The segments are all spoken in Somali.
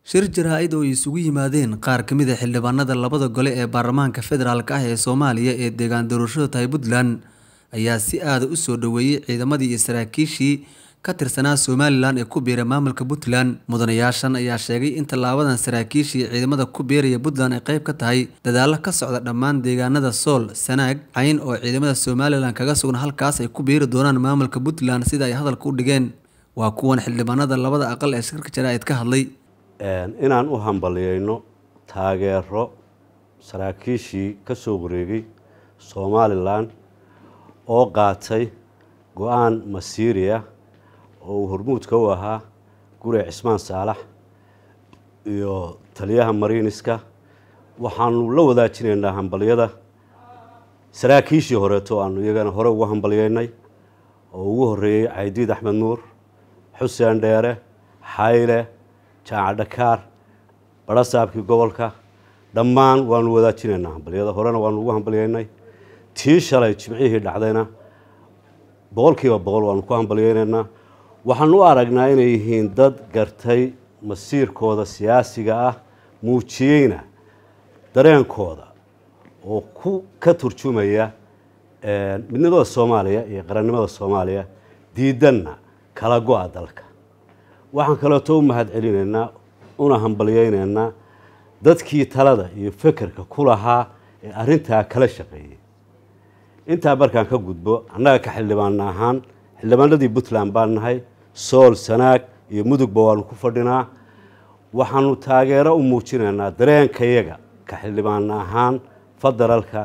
shir jaraa'id oo ay isugu yimaadeen qaar ka mid a xildhibaanada labada gole ee baarlamaanka federaalk ah ee soomaaliya ee deegaan doorashada tahay puntland ayaa si aada u soo dhoweeyey ciidamadii iyo saraakiishii ka tirsanaa somalilan ee ku biira maamulka puntland mudanayaashan ayaa sheegay in tallaabadan saraakiishii ciidamada ku biiraya puntland ay qayb ka tahay dadaalo ka socda dhammaan deegaanada sool sanaag cayn oo ciidamada somalilan kaga sugan halkaas ay ku biiri doonaan maamulka puntland sida ay hadalka u dhigeen waa kuwan xildhibaanada labada aqal ee shirka jaraa'id ka hadlay inaan u hambaliyeyno taageero saraakiishii ka soo wareegay somalilan oo qaatay go-aan masiiri ah oo uu hormuudka u ahaa gure cismaan saalax iyo taliyaha mariiniska waxaanu la wadaajinaynaa hambalyada saraakiishii horeeto aanu iyagana hore ugu hambalyeynay oo ugu horeeyey caydiid axmed nuur xuseen dheere xayle jaaca dhakaar barasaabkii gobolka dhammaan waanu wadaajinaynaa hambalyada horena waanu ugu hambalyeynay tii shalay jimcihii dhacdayna boqolkiiba boqol waanu ku hambalyeynaynaa waxaanu u aragnaa inay yihiin dad gartay masiirkooda siyaasiga ah muujiyeyna dareenkooda oo ku ka turjumaya midnimada soomaaliya iyo qarannimada soomaaliya diidanna kala go-a dalka waxaan kaleeto u mahad celinaynaa una hambalyeynaynaa dadkii talada iyo fekerka ku lahaa ee arrintaa kala shaqeeyey intaa markaan ka gudbo annaga ka xildhibaana ahaan xildhibaanadii puntland baan nahay sool sanaag iyo mudugba waanu ku fadhinaa waxaanu taageero u muujinaynaa dareenkayaga ka xildhibaana ahaan federaalka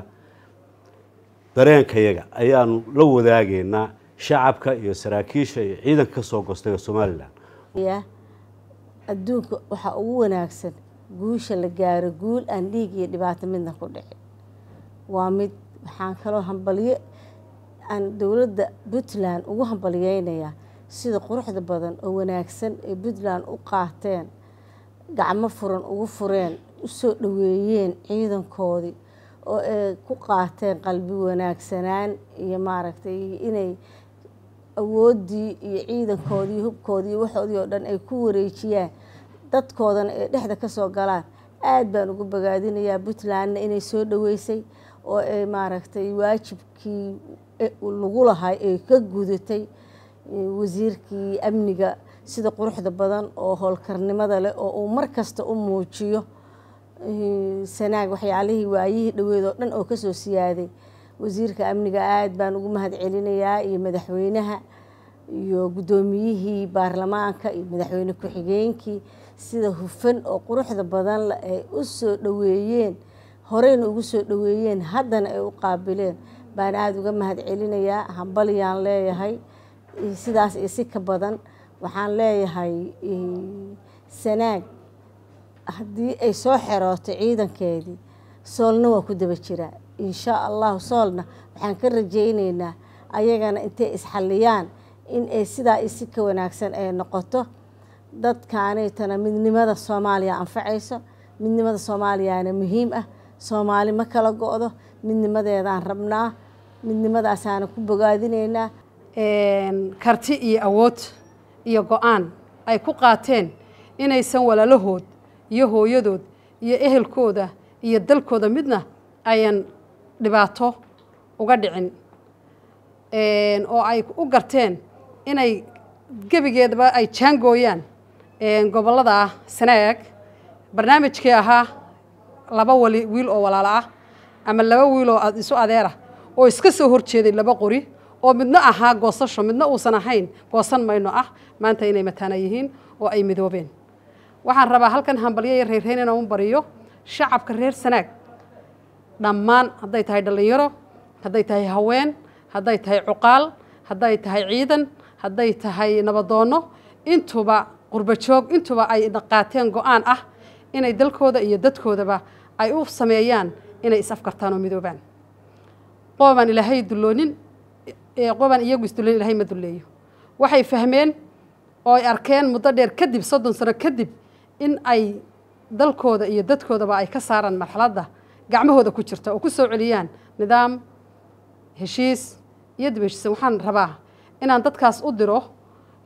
dareenkayaga ayaanu la wadaagaynaa shacabka iyo saraakiisha iyo ciidanka ka soo goostay somalilan adduunka waxaa ugu wanaagsan guusha la gaaro guul aan dhiig iyo dhibaato midna ku dhicin waa mid waxaan kaloo hambalyo aan dowladda puntland ugu hambalyeynayaa sida quruxda badan oo wanaagsan ee puntland u qaateen gacmo furan ugu fureen u soo dhoweeyeen ciidankoodii oo ay ku qaateen qalbi wanaagsanaan iyo maaragtay inay awooddii iyo ciidankoodii hubkoodii waxoodii oo dhan ay ku wareejiyaan dadkoodana ay dhexda ka soo galaan aada baan ugu bogaadinayaa puntlandna inay soo dhoweysay oo ay maaragtay waajibkii lagu lahay ay ka gudatay wasiirkii amniga sida quruxda badan oo howlkarnimada leh oo uu mar kasta u muujiyo sanaag waxyaalihii waayihii dhoweed oo dhan oo kasoo siyaaday wasiirka amniga aada baan ugu mahad celinayaa iyo madaxweynaha iyo guddoomiyihii baarlamaanka iyo madaxweyne ku-xigeenkii sida hufan oo quruxda badan le ay u soo dhoweeyeen horeyna ugu soo dhoweeyeen haddana ay u qaabileen baan aada uga mahad celinayaa hambalyaan leeyahay sidaas iyo si ka badan waxaan leeyahay sanaag haddii ay soo xerooto ciidankeedii soolna waa ku daba jiraa inshaa allahu soolna waxaan ka rajayneynaa ayagana intay isxalliyaan in ay sidaa iyo si ka wanaagsan ay noqoto dadkaanaytana midnimada soomaaliya anfacayso midnimada soomaaliyana muhiim ah soomaali ma kala go-do midnimadeedaan rabnaa midnimadaasaana ku bogaadineynaa karti iyo awood iyo go-aan ay ku qaateen inaysan walaalahood iyo hooyadood iyo ehelkooda iyo dalkooda midna ayan dhibaato uga dhicin oo ay u garteen inay gebigeedaba ay jaangooyaan gobollada sanaag barnaamijkii ahaa laba wali wiil oo walaalo ah ama laba wiil oo isu adeer ah oo iska soo horjeeday laba qori oo midna ahaa goosasho midna uusan ahayn goosan mayno ah maanta inay mataana yihiin oo ay midoobeen waxaan rabaa halkan hambalyo iyo reerreyn inaan u bariyo shacabka reer sanaag dhammaan hadday tahay dhallinyaro hadday tahay haween hadday tahay cuqaal hadday tahay ciidan hadday tahay nabadoonno intuba qurbajoog intuba ay qaateen go-aan ah inay dalkooda iyo dadkoodaba ay u sameeyaan inay is-afkartaan oo midoobaan qoobaan ilaahay dulloonin qoobaan iyagu isdulloonin ilahay ma dulleeyo waxay fahmeen oo ay arkeen muddo dheer kadib soddon sano kadib in ay dalkooda iyo dadkoodaba ay ka saaraan marxaladda gacmahooda ku jirta oo ku soo celiyaan nidaam heshiis iyo dib heshiisan waxaan rabaa inaan dadkaas u diro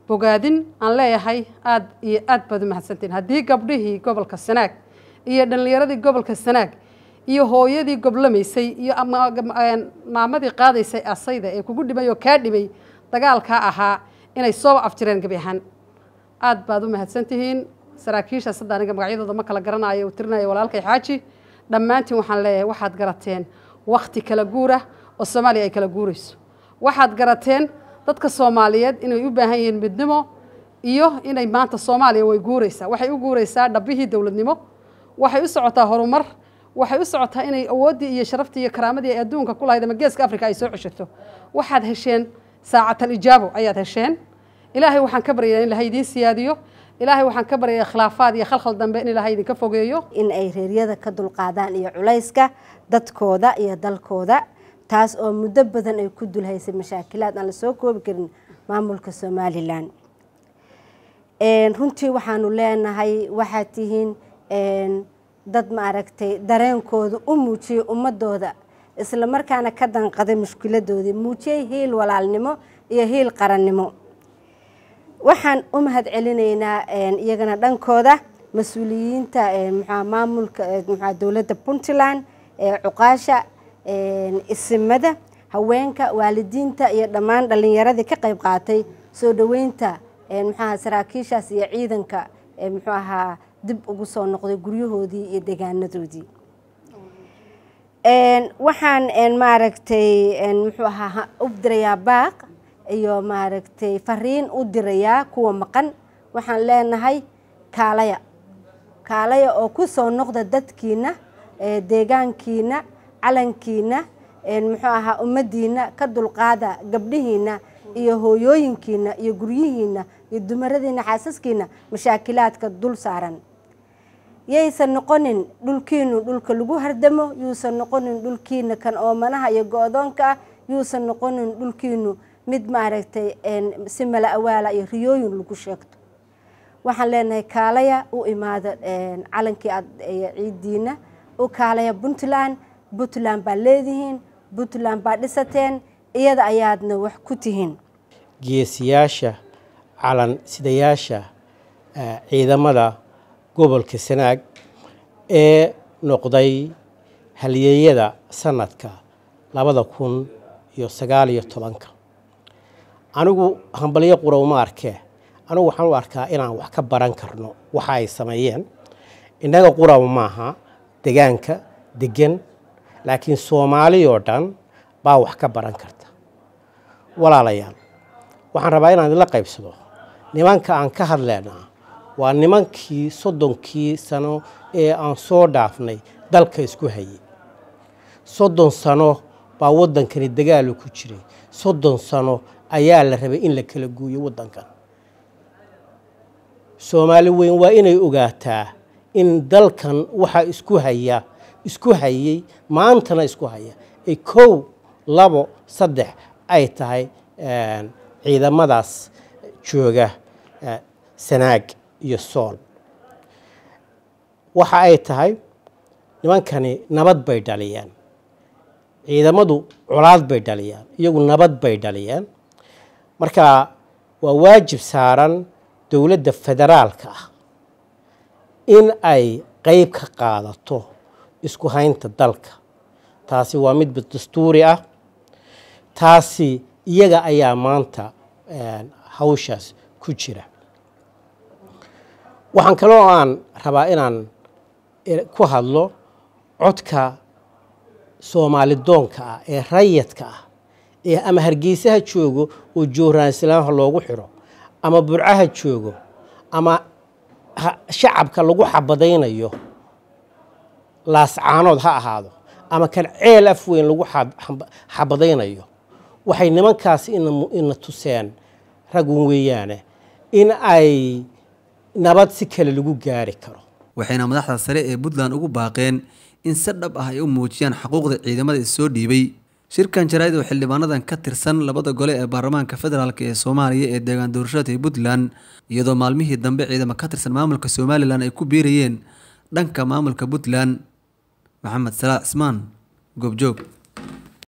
bogaadin aan leeyahay aada iyo aad baad u mahadsantiin haddii gabdhihii gobolka sanaag iyo dhallinyaradii gobolka sanaag iyo hooyadii goblamaysay iyo maamadii qaadaysay asayda ee kugu dhimay oo kaa dhimay dagaalkaa ahaa inay soo afjireen gebi ahaan aad baad u mahadsantihiin saraakiishaas hadda aniga magacyadooda ma kala garanayo uu tirinaya walaalkay xaaji dhammaantiin waxaan leeyahay waxaad garateen wakti kala guura oo soomaaliya ay kala guurayso waxaad garateen dadka soomaaliyeed inay u baahan yihiin midnimo iyo inay maanta soomaaliya way guuraysaa waxay u guuraysaa dhabbihii dowladnimo waxay u socotaa horumar waxay u socotaa inay awooddii iyo sharaftii iyo karaamadii ay adduunka ku lahayd ama geeska africa ay soo ceshato waxaad hesheen saacatal ijaabo ayaad hesheen ilaahay waxaan ka baryayaa in ilahay idiin siyaadiyo ilaahay waxaan ka baryayaa khilaafaad iyo khalkhal dambe in ilaahay idinka fogeeyo in ay reeryada ka dulqaadaan iyo culayska dadkooda iyo dalkooda taas oo muddo badan ay ku dulhaysay mashaakilaad aan la soo koobi karin maamulka somalilan runtii waxaanu leenahay waxaad tihiin dad maaragtay dareenkooda u muujiyey ummadooda isla markaana ka danqaday mushkiladoodii muujiyey hiil walaalnimo iyo hiil qarannimo waxaan u mahad celinaynaa iyagana dhankooda mas-uuliyiinta mxua maamulka mxua dowladda puntland cuqaasha isimada haweenka waalidiinta iyo dhammaan dhallinyaradii ka qayb qaatay soo dhoweynta mxuaha saraakiishaas iyo ciidanka muxuu ahaa dib ugu soo noqday guryahoodii iyo degaanadoodii waxaan maaragtay muxuu ahaa u dirayaa baaq iyo maaragtay fariin u dirayaa kuwa maqan waxaan leenahay kaalaya kaalaya oo ku soo noqda dadkiina deegaankiina calankiina muxuu ahaa ummaddiina ka dulqaada gabdhihiina iyo hooyooyinkiina iyo guryihiina iyo dumaradiina xaasaskiina mashaakilaadka dul saaran yaysan noqonin dhulkiinu dhulka lagu hardamo yuusan noqonin dhulkiina kan oomanaha iyo go-doonka ah yuusan noqonin dhulkiinu mid maaragtay si mala awaala iyo riyooyin lagu sheegto waxaan leenahay kaalaya u imaada calankii aad ciidiina u kaalaya puntland puntland baa leedihiin puntland baa dhisateen iyada ayaadna wax ku tihiin geesiyaasha calan sidayaasha ciidamada gobolka sanaag ee noqday halyeeyada sanadka labada kun iyo sagaal iyo tobanka anigu hambalyo qura uma arkee anigu waxaan u arkaa inaan wax ka baran karno waxa ay sameeyeen innaga quraba maaha degaanka degan laakiin soomaali oo dhan baa wax ka baran karta walaalayaal waxaan rabaa inaan idinla qaybsado nimanka aan ka hadlaynaa waa nimankii soddonkii sano ee aan soo dhaafnay dalka isku hayay soddon sano baa waddankani dagaalu ku jiray soddon sano ayaa la rabay in la kala guuyo waddankan soomaali weyn waa inay ogaataa in dalkan waxa isku haya isku hayay maantana isku haya ay kow labo saddex ay tahay ciidamadaas jooga sanaag iyo sool waxa ay tahay nimankani nabad bay dhaliyeen ciidamadu colaad bay dhaliyaan iyagu nabad bay dhaliyeen marka waa waajib saaran dowladda federaalka ah in ay qeyb ka qaadato isku haynta dalka taasi waa mid dastuuri ah taasi iyaga ayaa maanta hawshaas ku jira waxaan kaloo aan rabaa inaan ku hadlo codka soomaalidoonka ah ee rayadka ah ee ama hargeysaha joogo oo joohraan islaamha loogu xiro ama burcaha joogo ama shacabka lagu xabadaynayo laascaanood ha ahaado ama kan ceel af weyn lagu xabadaynayo waxay nimankaasi ina tuseen ragun weeyaane in ay nabad si kale lagu gaari karo waxayna madaxda sare ee puntland ugu baaqeen in si dhab ah ay u muujiyaan xuquuqda ciidamada issoo dhiibay shirkan jaraa'id oo xildhibaanadan ka tirsan labada gole ee baarlamaanka federaalk ee soomaaliya ee deegaan doorashada ee puntland iyadoo maalmihii dambe ciidamo ka tirsan maamulka somalilan ay ku biirayeen dhanka maamulka puntland maxamed salaax cismaan goobjoog